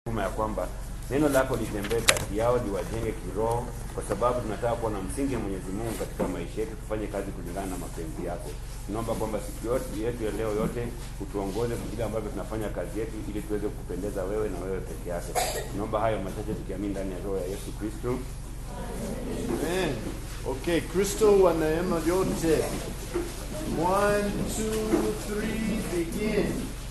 kuma ya kwamba neno lako litembee kati yao, liwajenge kiroho, kwa sababu tunataka kuwa na msingi wa Mwenyezi Mungu katika maisha yetu, tufanye kazi kulingana na mapenzi yako. Tunaomba kwamba siku yote yetu ya leo yote utuongoze vile ambavyo tunafanya kazi yetu, ili tuweze kupendeza wewe na wewe peke yake. Tunaomba hayo machache tukiamini ndani ya roho ya Yesu Kristo. Amen. Okay, Kristo wa neema yote. One, two, three, begin.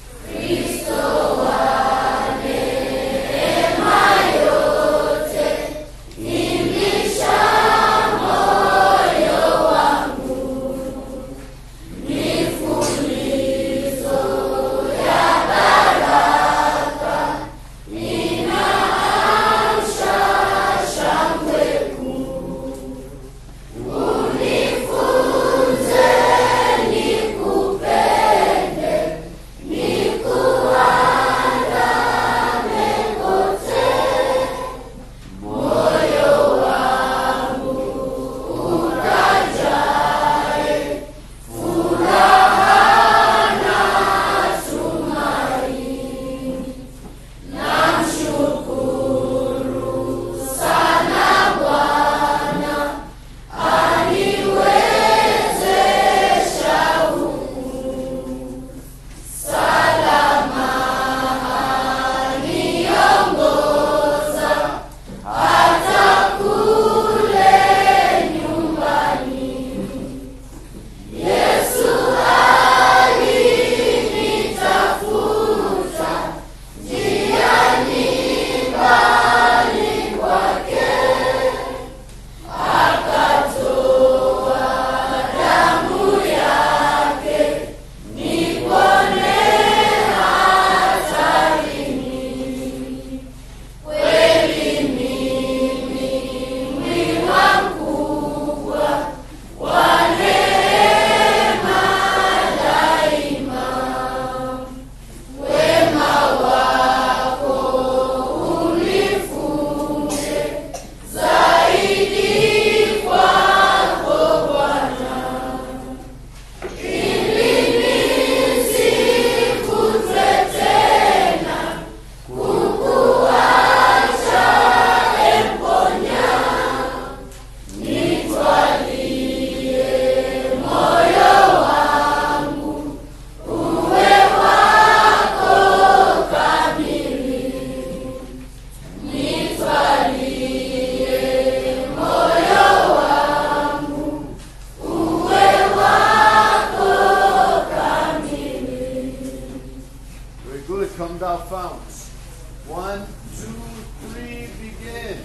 Very good. Come thou founts. One, two, three, begin.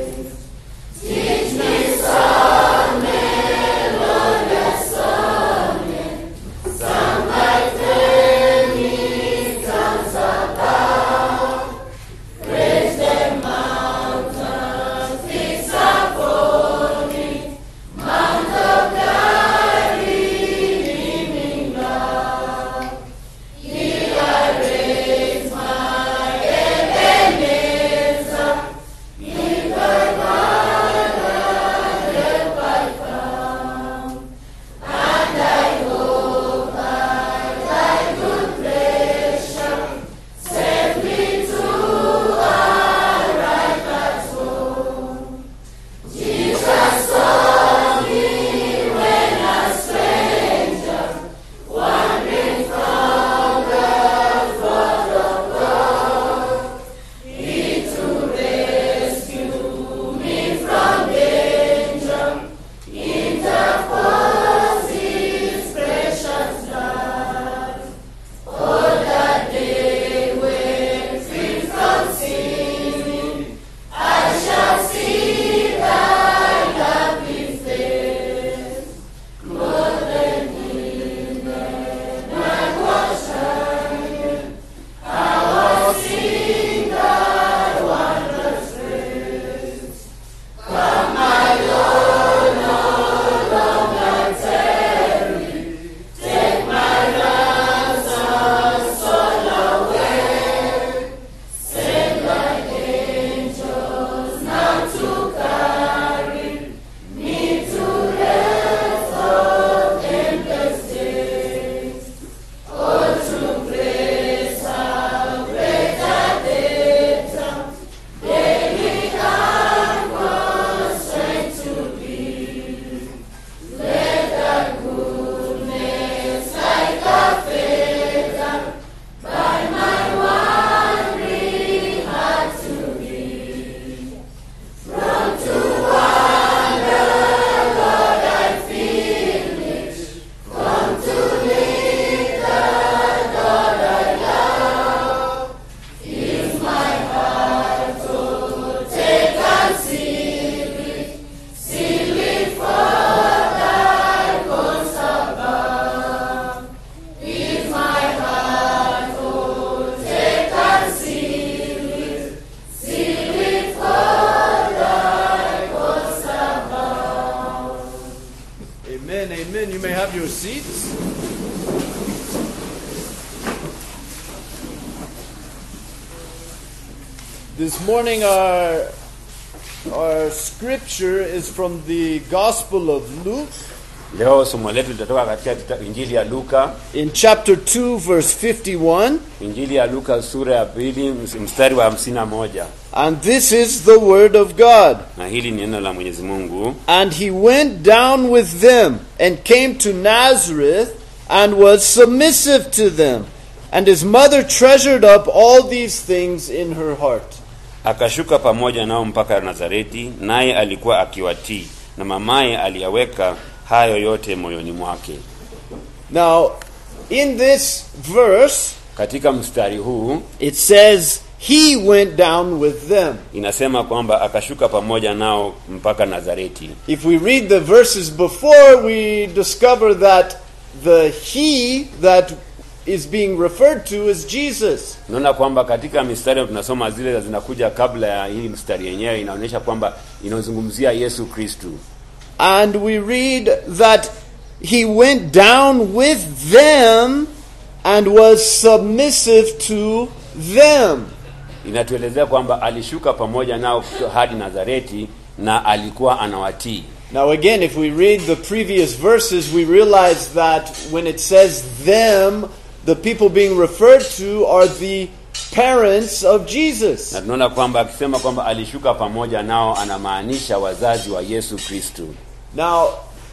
Teach me some melodious song. Amen. Amen. You may have your seats. This morning, our, our scripture is from the Gospel of Luke Leo somo letu litatoka katika kita- Injili ya Luka, in chapter 2, verse 51. Injili ya Luka sura ya pili ms- mstari wa hamsini na moja And this is the Word of God. na hili ni neno la Mwenyezi Mungu. And he went down with them and came to Nazareth and was submissive to them. And his mother treasured up all these things in her heart. Akashuka pamoja nao mpaka Nazareti, naye alikuwa akiwatii, na mamaye aliyaweka hayo yote moyoni mwake. Now, in this verse, Katika mstari huu it says, He went down with them. inasema kwamba akashuka pamoja nao mpaka Nazareti. If we read the verses before, we discover that the He that is being referred to is Jesus. Unaona kwamba katika mistari tunasoma zile zinakuja kabla ya hii mstari yenyewe, inaonyesha kwamba inazungumzia Yesu Kristu. And we read that he went down with them and was submissive to them. Inatuelezea kwamba alishuka pamoja nao hadi Nazareti na alikuwa anawatii. Now, again, if we read the previous verses, we realize that when it says them, the people being referred to are the parents of Jesus. Na tunaona kwamba akisema kwamba alishuka pamoja nao anamaanisha wazazi wa Yesu Kristu. Now,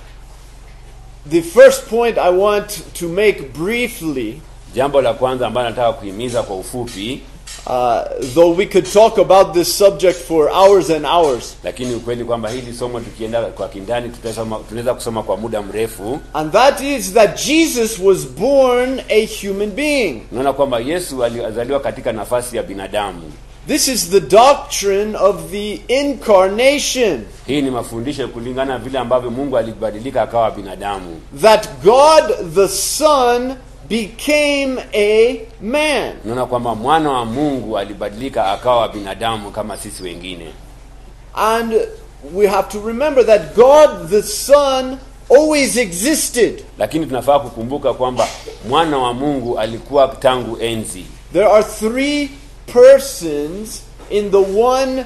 the first point I want to make briefly, Jambo la kwanza ambalo nataka kuhimiza kwa ufupi, uh, though we could talk about this subject for hours and hours, lakini ukweli kwamba hili somo tukienda kwa kindani tutasoma- tunaweza kusoma kwa muda mrefu. and that is that Jesus was born a human being. Unaona kwamba Yesu alizaliwa katika nafasi ya binadamu. This is the doctrine of the incarnation Hii ni mafundisho kulingana vile ambavyo Mungu alibadilika akawa binadamu, that God the Son became a man. unaona kwamba mwana wa Mungu alibadilika akawa binadamu kama sisi wengine. And we have to remember that God the Son always existed. Lakini tunafaa kukumbuka kwamba mwana wa Mungu alikuwa tangu enzi. There are three persons in the one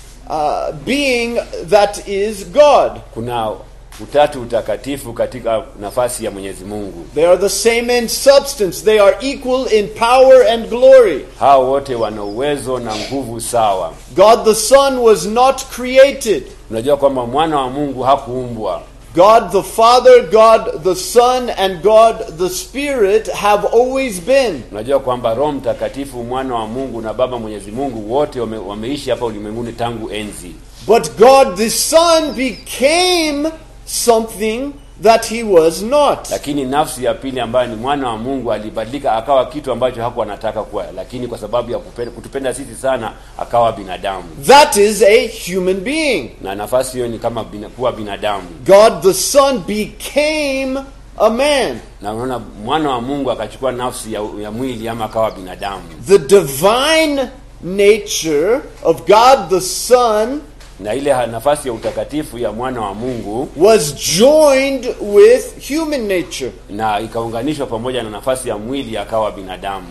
uh, being that is God. Kuna utatu utakatifu katika nafasi ya Mwenyezi Mungu. They are the same in substance, they are equal in power and glory. Hao wote wana uwezo na nguvu sawa. God the Son was not created. Unajua kwamba mwana wa Mungu hakuumbwa. God the Father, God the Son, and God the Spirit have always been. Unajua kwamba Roho Mtakatifu, mwana wa Mungu na Baba Mwenyezi Mungu wote wame, wameishi hapa ulimwenguni tangu enzi. But God the Son became something that he was not. Lakini nafsi ya pili ambayo ni mwana wa Mungu alibadilika akawa kitu ambacho hakuwa anataka kuwa, lakini kwa sababu ya kupenda, kutupenda sisi sana akawa binadamu, That is a human being. na nafasi hiyo ni kama bina, kuwa binadamu. God the Son became a man. Na unaona mwana wa Mungu akachukua nafsi ya, ya mwili ama akawa binadamu, The divine nature of God the Son na ile ha- nafasi ya utakatifu ya mwana wa Mungu was joined with human nature. na ikaunganishwa pamoja na nafasi ya mwili akawa binadamu.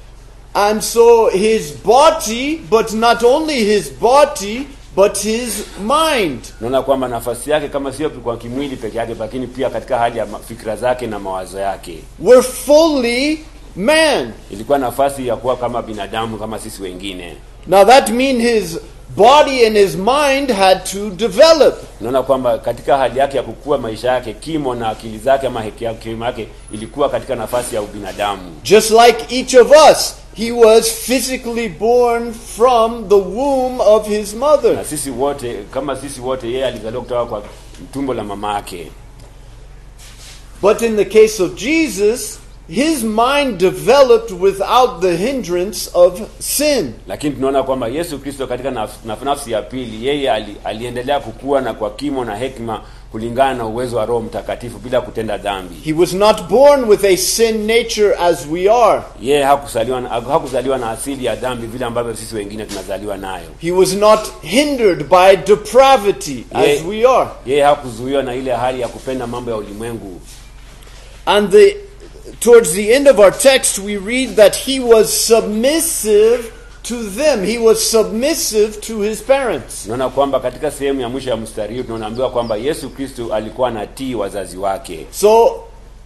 And so his body, but not only his body, but his mind. Naona kwamba nafasi yake kama sio kwa kimwili peke yake, lakini pia katika hali ya ma- fikra zake na mawazo yake, were fully man. ilikuwa nafasi ya kuwa kama binadamu kama sisi wengine. Now that means his body and his mind had to develop. Naona kwamba katika hali yake ya kukua maisha yake, kimo na akili zake ama heki- hekima yake ilikuwa katika nafasi ya ubinadamu, Just like each of us, he was physically born from the womb of his mother. na sisi wote kama sisi wote, yeye alizaliwa kutoka kwa tumbo la mama yake. But in the case of Jesus, his mind developed without the hindrance of sin. Lakini tunaona kwamba Yesu Kristo katika naf, naf, nafsi ya pili, yeye ali, aliendelea kukua na kwa kimo na hekima kulingana na uwezo wa Roho Mtakatifu bila kutenda dhambi. He was not born with a sin nature as we are. Yeye hakuzaliwa na, hakuzaliwa na asili ya dhambi vile ambavyo sisi wengine tunazaliwa nayo. He was not hindered by depravity as Yeah. we are. Yeye hakuzuiwa na ile hali ya kupenda mambo ya ulimwengu. And the towards the end of our text we read that he was submissive to them. He was submissive to his parents. Tunaona kwamba katika sehemu ya mwisho ya mstari huu tunaambiwa kwamba Yesu Kristo alikuwa anatii wazazi wake. So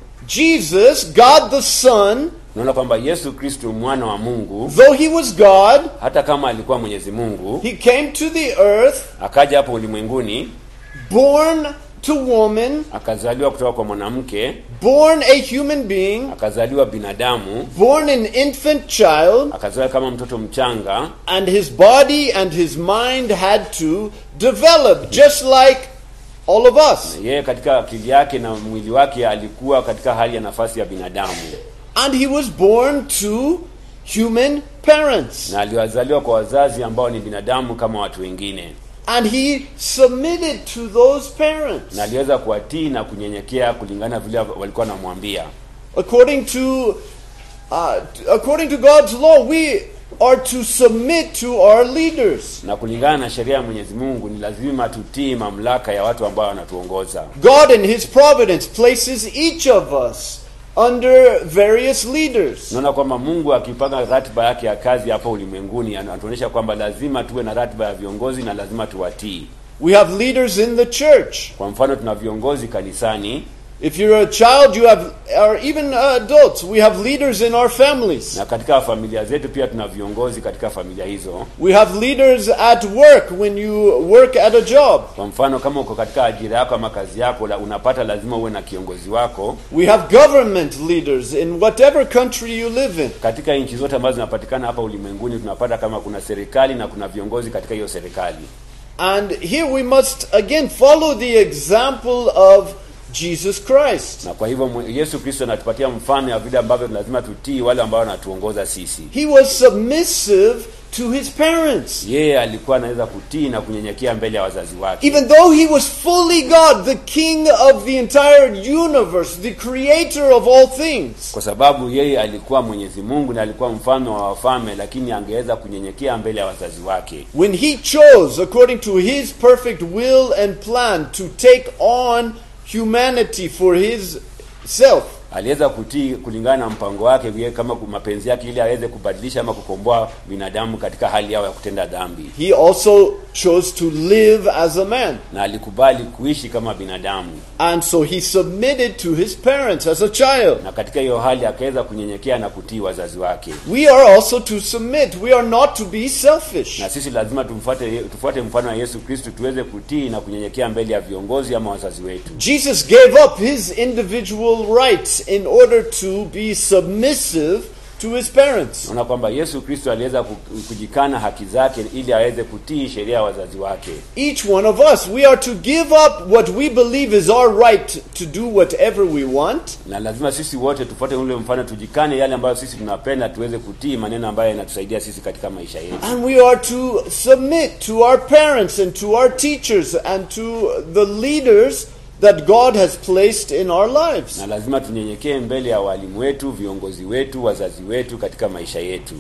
Jesus, God the Son, Tunaona kwamba Yesu Kristo mwana wa Mungu, though he was God, hata kama alikuwa Mwenyezi Mungu, he came to the earth akaja hapo ulimwenguni, born to woman, akazaliwa kutoka kwa mwanamke, born a human being, akazaliwa binadamu, born an infant child, akazaliwa kama mtoto mchanga, and his body and his mind had to develop just like all of us. yeye katika akili yake na mwili wake alikuwa katika hali ya nafasi ya binadamu, And he was born to human parents. na aliwazaliwa kwa wazazi ambao ni binadamu kama watu wengine, And he submitted to those parents. na aliweza kuwatii na kunyenyekea kulingana vile walikuwa wanamwambia. According to uh, t- according to God's law, we are to submit to our leaders. Na kulingana na sheria ya Mwenyezi Mungu ni lazima tutii mamlaka ya watu ambao wanatuongoza. God in his providence places each of us under various leaders. Tunaona kwamba Mungu akipanga ratiba yake ya kazi hapa ulimwenguni anatuonyesha kwamba lazima tuwe na ratiba ya viongozi na lazima tuwatii. We have leaders in the church. Kwa mfano, tuna viongozi kanisani, If you're a child, you have, or even uh, adults, we have leaders in our families. na katika familia zetu pia tuna viongozi katika familia hizo. We have leaders at work when you work at a job. Kwa mfano, kama uko katika ajira yako ama kazi yako, la- unapata lazima uwe na kiongozi wako. We have government leaders in whatever country you live in. Katika nchi zote ambazo zinapatikana hapa ulimwenguni, tunapata kama kuna serikali na kuna viongozi katika hiyo serikali. And here we must again follow the example of Jesus Christ. Na kwa hivyo mwe- Yesu Kristo anatupatia mfano ya vile ambavyo lazima tutii wale ambao wanatuongoza sisi. He was submissive to his parents. Yeye alikuwa anaweza kutii na kunyenyekea mbele ya wazazi wake. Even though he was fully God, the king of the entire universe, the creator of all things. kwa sababu yeye alikuwa Mwenyezi Mungu na alikuwa mfalme wa wafalme, lakini angeweza kunyenyekea mbele ya wazazi wake. When he chose, according to his perfect will and plan, to take on humanity for his self, Aliweza kutii kulingana na mpango wake yeye kama ku- mapenzi yake, ili aweze kubadilisha ama kukomboa binadamu katika hali yao ya kutenda dhambi, he also chose to live as a man. na alikubali kuishi kama binadamu, And so he submitted to his parents as a child. na katika hiyo hali akaweza kunyenyekea na kutii wazazi wake. We are also to submit. We are not to be selfish. Na sisi lazima tumfuate tufuate mfano wa Yesu Kristo, tuweze kutii na kunyenyekea mbele ya viongozi ama wazazi wetu. Jesus gave up his individual rights in order to be submissive to his parents. Naona kwamba Yesu Kristo aliweza ku- kujikana haki zake ili aweze kutii sheria ya wazazi wake. Each one of us, we are to give up what we believe is our right to do whatever we want, na lazima sisi wote tufuate ule mfano, tujikane yale ambayo sisi tunapenda, tuweze kutii maneno ambayo yanatusaidia sisi katika maisha yetu, and we are to submit to our parents and to our teachers and to the leaders that God has placed in our lives. na lazima tunyenyekee mbele ya walimu wetu, viongozi wetu, wazazi wetu katika maisha yetu.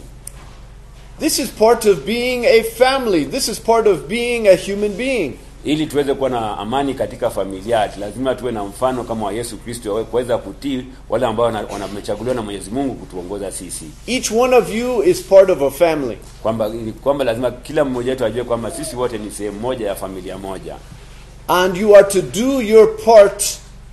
This is part of being a family. This is part of being a human being. Ili tuweze kuwa na amani katika familia, lazima tuwe na mfano kama wa Yesu Kristo, wa kuweza kutii wale ambao wana- wana- wamechaguliwa na Mwenyezi Mungu kutuongoza sisi, Each one of you is part of a family. kwamba kwamba lazima kila mmoja wetu ajue kwamba sisi wote ni sehemu moja ya familia moja, And you are to do your part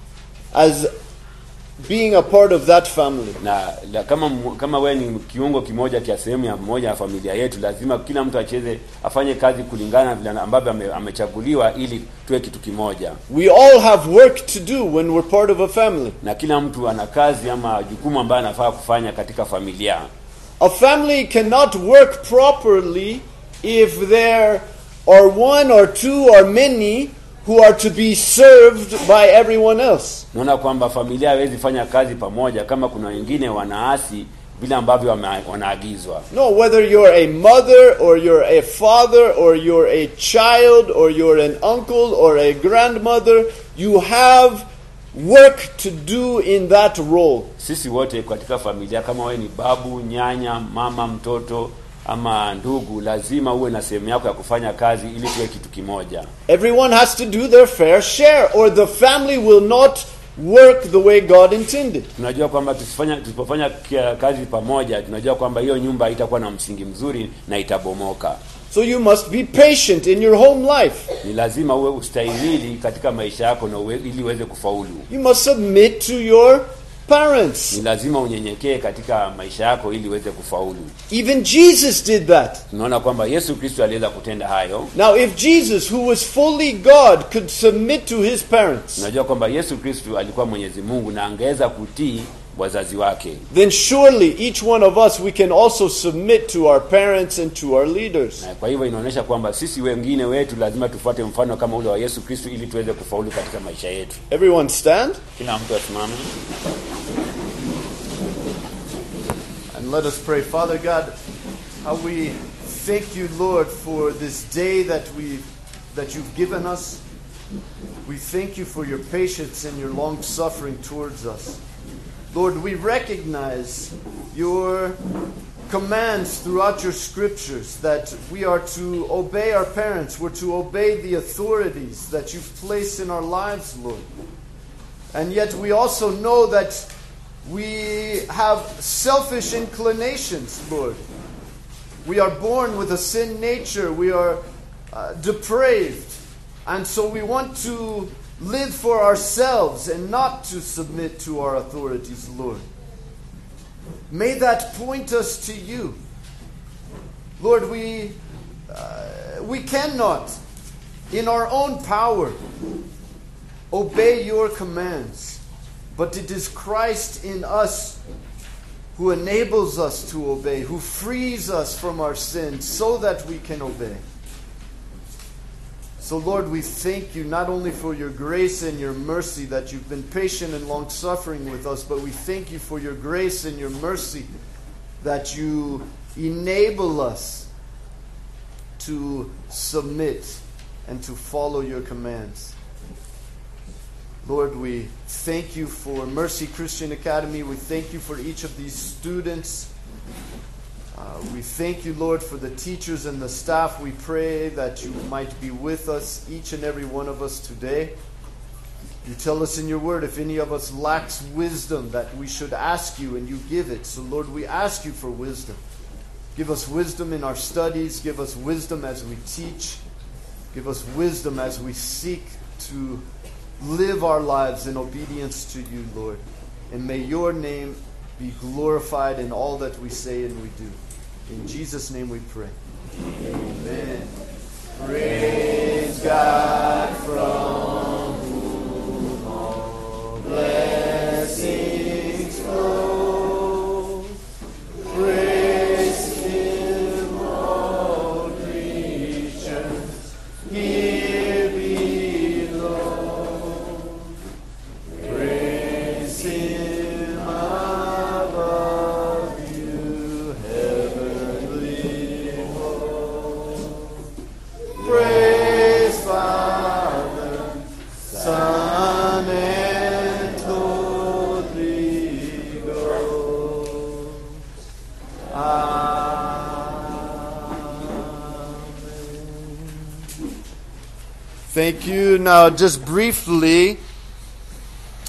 as being a part of that family. na la, kama mu- kama wewe ni kiungo kimoja cha sehemu ya moja ya familia yetu, lazima kila mtu acheze afanye kazi kulingana na vile ambavyo ame, amechaguliwa ili tuwe kitu kimoja, We all have work to do when we're part of a family. na kila mtu ana kazi ama jukumu ambayo anafaa kufanya katika familia. A family cannot work properly if there are one or two or many who are to be served by everyone else. Naona kwamba familia haiwezi fanya kazi pamoja kama kuna wengine wanaasi vile ambavyo wame- wanaagizwa. No, whether you're a mother or you're a father or you're a child or you're an uncle or a grandmother, you have work to do in that role. Sisi wote katika familia, kama wewe ni babu, nyanya, mama, mtoto ama ndugu, lazima uwe na sehemu yako ya kufanya kazi ili tuwe kitu kimoja. Everyone has to do their fair share, or the family will not work the way God intended. Tunajua kwamba tusifanya tusipofanya kia- kazi pamoja, tunajua kwamba hiyo nyumba haitakuwa na msingi mzuri na itabomoka. So you must be patient in your home life. Ni lazima uwe ustahimili katika maisha yako na uwe, ili uweze kufaulu. You must submit to your parents. Ni lazima unyenyekee katika maisha yako ili uweze kufaulu. Even Jesus did that. Tunaona kwamba Yesu Kristo aliweza kutenda hayo. Now, if Jesus, who was fully God, could submit to his parents, Tunajua kwamba Yesu Kristo alikuwa Mwenyezi Mungu na angeweza kutii wazazi wake. then surely each one of us we can also submit to our parents and to our leaders. Na kwa hivyo inaonyesha kwamba sisi wengine wetu lazima tufuate mfano kama ule wa Yesu Kristo ili tuweze kufaulu katika maisha yetu. Everyone stand Kila mtu asimame. and let us pray. Father God, how we thank you, Lord, for this day that we that you've given us. We thank you for your patience and your long suffering towards us. Lord, we recognize your commands throughout your scriptures that we are to obey our parents, we're to obey the authorities that you've placed in our lives, Lord. And yet we also know that we have selfish inclinations, Lord. We are born with a sin nature, we are uh, depraved. And so we want to live for ourselves and not to submit to our authorities, Lord. May that point us to you. Lord, we, uh, we cannot, in our own power, obey your commands, but it is Christ in us who enables us to obey, who frees us from our sins so that we can obey. So, Lord, we thank you not only for your grace and your mercy that you've been patient and long suffering with us, but we thank you for your grace and your mercy that you enable us to submit and to follow your commands. Lord, we thank you for Mercy Christian Academy. We thank you for each of these students. Uh, we thank you, Lord, for the teachers and the staff. We pray that you might be with us, each and every one of us today. You tell us in your word if any of us lacks wisdom, that we should ask you, and you give it. So, Lord, we ask you for wisdom. Give us wisdom in our studies. Give us wisdom as we teach. Give us wisdom as we seek to live our lives in obedience to you, Lord. And may your name be glorified in all that we say and we do. In Jesus' name we pray. Amen. Praise God from whom all blessings flow. Praise Him, all creatures here below. Praise Him above you, heavenly hosts. Praise Father, Son, and Holy Ghost. Amen. Thank you. Now, just briefly,